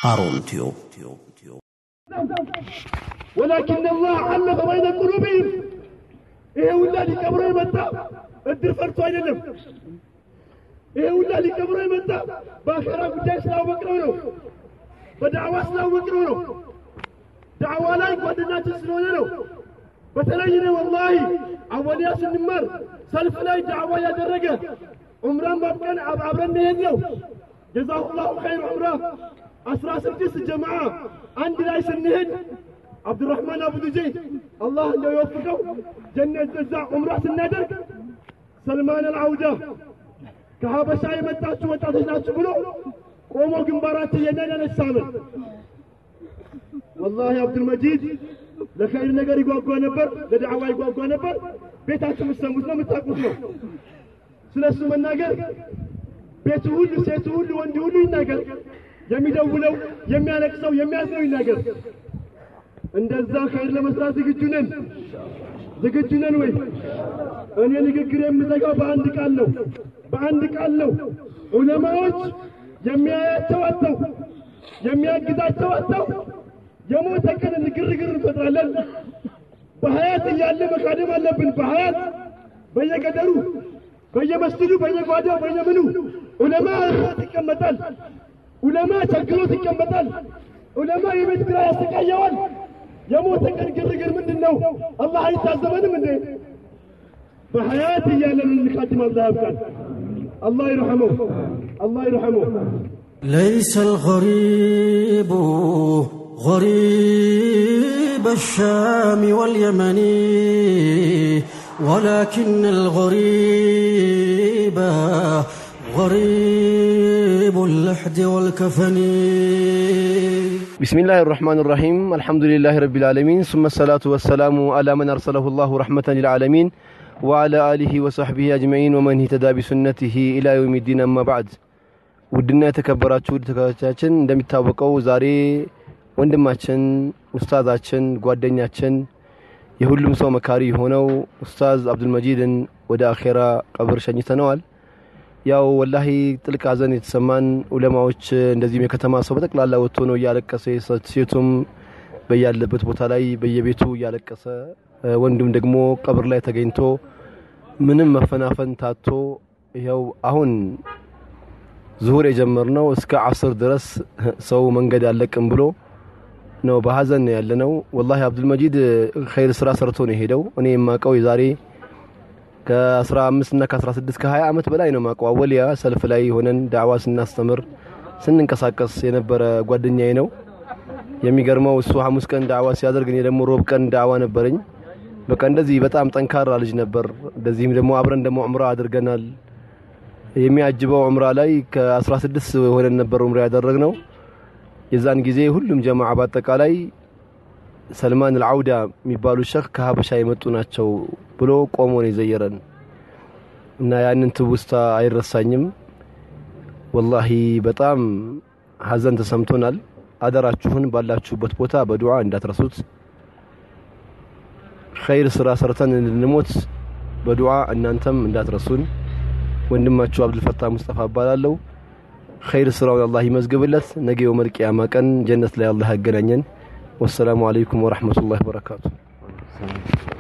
ሃሩን ቲዩብ ወላኪን አላህ አለፈ በይነ ቁሉብህም ይሄ ሁላ ሊቀብሮ የመጣ እድር ፈርቶ አይደለም። ይሄ ሁላ ሊቀብሮ የመጣ በአኼራ ጉዳይ ስላወቅነው ነው። በዳዕዋ ስላወቅነው ነው። ዳዕዋ ላይ ጓደኛችን ስለሆነ ነው። በተለይ እኔ ወላሂ አወሊያ ስንማር ሰልፍ ላይ ዳዕዋ ያደረገ ዑምራን ማብቀን አብረን መሄድ ነው። ጀዛሁላሁ ኸይር ዑምራ አስራ ስድስት ጀማዓ አንድ ላይ ስንሄድ አብዱራህማን አቡዱ ዘይድ አላህ እንደው የወፍቀው ጀነት እዛ ዑምራ ስናደርግ ሰልማን አልዓውዳ ከሀበሻ የመጣችሁ ወጣቶች ናችሁ ብሎ ቆሞ ግንባራችን የነን ያነሳምን ወላሂ አብዱልመጂድ ለኸይር ነገር ይጓጓ ነበር፣ ለዳዕዋ ይጓጓ ነበር። ቤታችሁ የምትሰሙት ነው የምታውቁት ነው። ስለ እሱ መናገር ቤቱ ሁሉ ሴቱ ሁሉ ወንድ ሁሉ ይናገር። የሚደውለው የሚያለቅሰው የሚያዝነው ይናገር። እንደዛ ኸይር ለመስራት ዝግጁ ነን ዝግጁ ነን ወይ? እኔ ንግግር የምዘጋው በአንድ ቃል ነው በአንድ ቃል ነው። ዑለማዎች የሚያያቸው አጥተው የሚያግዛቸው አጥተው የሞተ ቀን ግርግር እንፈጥራለን። በሀያት እያለ መካደም አለብን። በሀያት በየገደሩ በየመስጅዱ በየጓዳው በየምኑ ዑለማ እርት ይቀመጣል። ዑለማ ቸግሮት ይቀመጣል። ዑለማ የቤት ኪራይ ያሰቃየዋል። የሞተ ቀን ግርግር ምንድን ነው? አላህ አይታዘበንም እንዴ? በሀያት እያለን እንካድም። አላህ ያብቃል። አላህ ይርሐመው። አላህ ይርሐመው። ليس الغريب غريب الشام واليمن ولكن الغريب غريب اللحد والكفن بسم الله الرحمن الرحيم الحمد لله رب العالمين ثم الصلاة والسلام على من أرسله الله رحمة للعالمين وعلى آله وصحبه أجمعين ومن اهتدى بسنته إلى يوم الدين أما بعد ውድና የተከበራችሁ ውድ ተከታዮቻችን እንደሚታወቀው ዛሬ ወንድማችን ኡስታዛችን ጓደኛችን የሁሉም ሰው መካሪ የሆነው ኡስታዝ አብዱልመጂድን ወደ አኼራ ቀብር ሸኝተነዋል። ያው ወላሂ ጥልቅ ሐዘን የተሰማን ዑለማዎች እንደዚህም የከተማ ሰው በጠቅላላ ወጥቶ ነው እያለቀሰ ሴቱም በያለበት ቦታ ላይ በየቤቱ እያለቀሰ ወንዱም ደግሞ ቀብር ላይ ተገኝቶ ምንም መፈናፈን ታቶ ይኸው አሁን ዙሁር የጀመርነው እስከ አስር ድረስ ሰው መንገድ አለቅም ብሎ ነው በሀዘን ያለ ነው። ወላሂ አብዱልመጂድ ኸይር ስራ ሰርቶ ነው የሄደው። እኔ የማውቀው የዛሬ ከ15 እና ከ16 ከ20 ዓመት በላይ ነው የማውቀው። አወሊያ ሰልፍ ላይ ሆነን ዳዕዋ ስናስተምር ስንንቀሳቀስ የነበረ ጓደኛዬ ነው። የሚገርመው እሱ ሐሙስ ቀን ዳዕዋ ሲያደርግ እኔ ደግሞ ሮብ ቀን ዳዕዋ ነበረኝ። በቃ እንደዚህ በጣም ጠንካራ ልጅ ነበር። እንደዚህም ደግሞ አብረን ደግሞ ዑምራ አድርገናል። የሚያጅበው ዑምራ ላይ ከ16 ሆነን ነበር ዑምራ ያደረግነው። የዛን ጊዜ ሁሉም ጀማዓ በአጠቃላይ ሰልማን አልዓውዳ የሚባሉ ሸህ ከሀበሻ የመጡ ናቸው ብሎ ቆሞ ነው የዘየረን እና ያንን ትውስታ አይረሳኝም። ወላሂ በጣም ሀዘን ተሰምቶናል። አደራችሁን ባላችሁበት ቦታ በዱዓ እንዳትረሱት። ኸይር ስራ ሰርተን እንድንሞት በዱዓ እናንተም እንዳትረሱን። ወንድማችሁ አብዱልፈታህ ሙስጠፋ እባላለሁ። ኸይር ስራውን አላህ ይመዝግብለት። ነገ የውመል ቂያማ ቀን ጀነት ላይ አላህ ያገናኘን። ወሰላሙ አለይኩም ወረሕመቱላሂ ወበረካቱ።